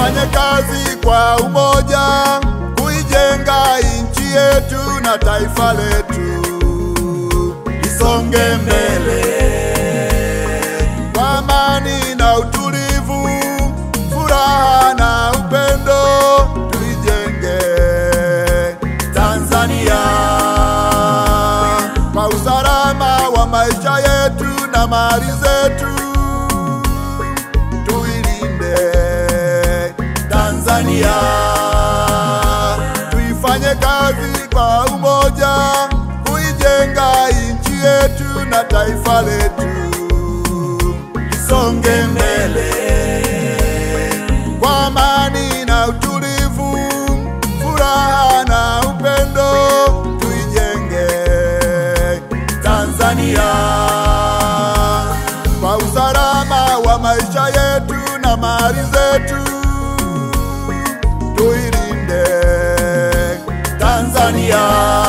Tufanye kazi kwa umoja kuijenga nchi yetu na taifa letu lisonge mbele kwa amani na utulivu, furaha na upendo, tuijenge Tanzania kwa usalama wa maisha yetu na mali zetu, tuilinde Tanzania, tuifanye kazi kwa umoja kuijenga nchi yetu na taifa letu lisonge mbele kwa amani na utulivu, furaha na upendo, tuijenge Tanzania kwa usalama wa maisha yetu na mali zetu, tuilinde Tanzania.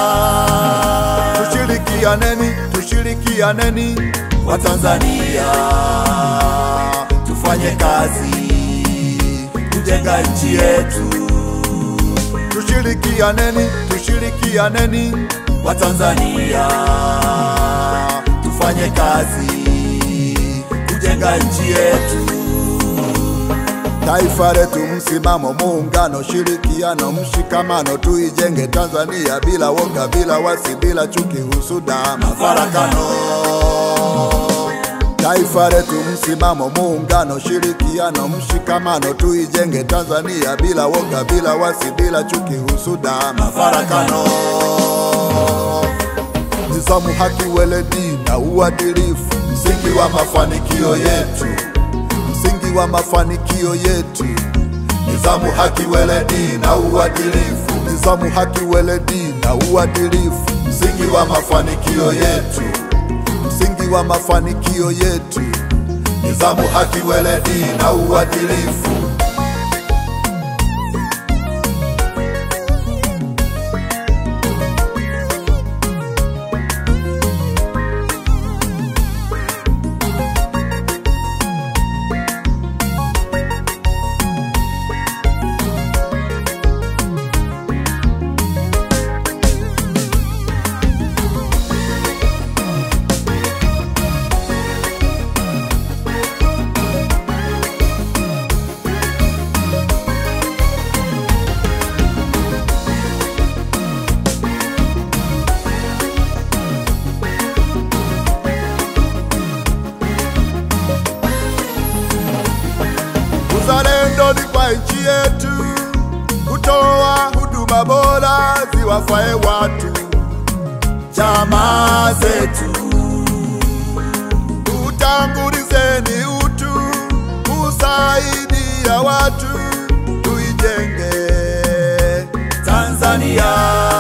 Tushirikianeni, tushirikianeni wa Tanzania, tufanye kazi kujenga nchi yetu. Tushirikianeni, tushirikianeni wa Tanzania, tufanye kazi kujenga nchi yetu. Taifa letu, msimamo, muungano, shirikiano, mshikamano, tuijenge Tanzania bila woga, bila wasi, bila chuki, husuda, mafarakano. Taifa letu, msimamo, muungano, shirikiano, mshikamano, tuijenge Tanzania bila woga, bila wasi, bila chuki, husuda, mafarakano. Nizamu, haki, weledi na uadilifu, msingi wa mafanikio yetu msingi wa mafanikio yetu. Nizamu, haki, weledi na uadilifu. Nizamu, haki, weledi na uadilifu, msingi wa mafanikio yetu. Msingi wa mafanikio yetu. Nizamu, haki, weledi na uadilifu. Uzalendo ni kwa nchi yetu, kutoa huduma bora ziwafae watu, jamaa zetu. Tutangulizeni utu, kusaidia watu, tuijenge Tanzania.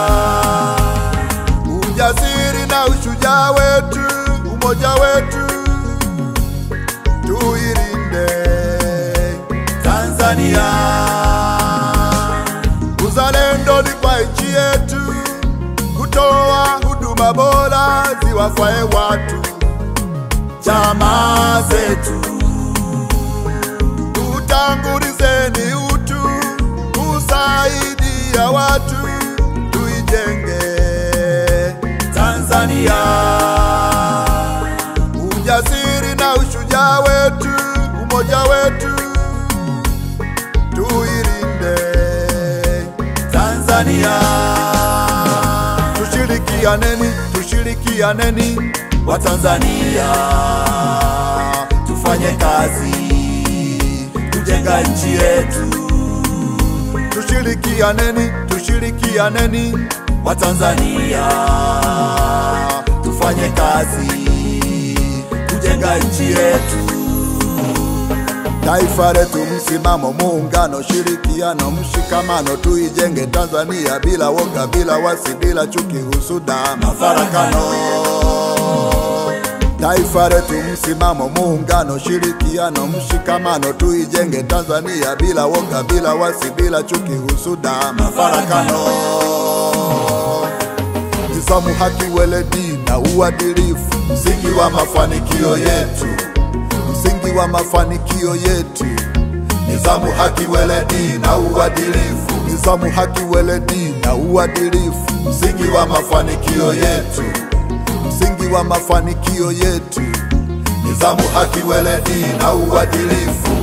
Ujasiri na ushujaa wetu, umoja wetu tuilinde Tanzania. Uzalendo ni kwa nchi yetu, kutoa huduma bora ziwafae watu, jamaa zetu. Tutangulizeni utu, kusaidia watu, tuijenge Tanzania ujasiri na ushujaa wetu, umoja wetu, tuilinde Tanzania. Tushirikianeni, tushirikianeni wa Tanzania, tufanye kazi kujenga nchi yetu. Tushirikianeni, tushirikianeni wa Tanzania, tufanye kazi kujenga nchi yetu. Taifa letu, msimamo, muungano, shirikiano, mshikamano, tuijenge Tanzania bila woga, bila wasi, bila chuki, husuda, mafarakano. Taifa letu, msimamo, muungano, shirikiano, mshikamano, tuijenge Tanzania bila woga, bila wasi, bila chuki, husuda, mafarakano. Nizamu, haki, weledi na uadilifu, msingi wa mafanikio yetu, msingi wa mafanikio yetu. Nizamu, haki, weledi na uadilifu. Nizamu, haki, weledi na uadilifu. Msingi wa mafanikio yetu, msingi wa mafanikio yetu. Nizamu, haki, weledi na uadilifu.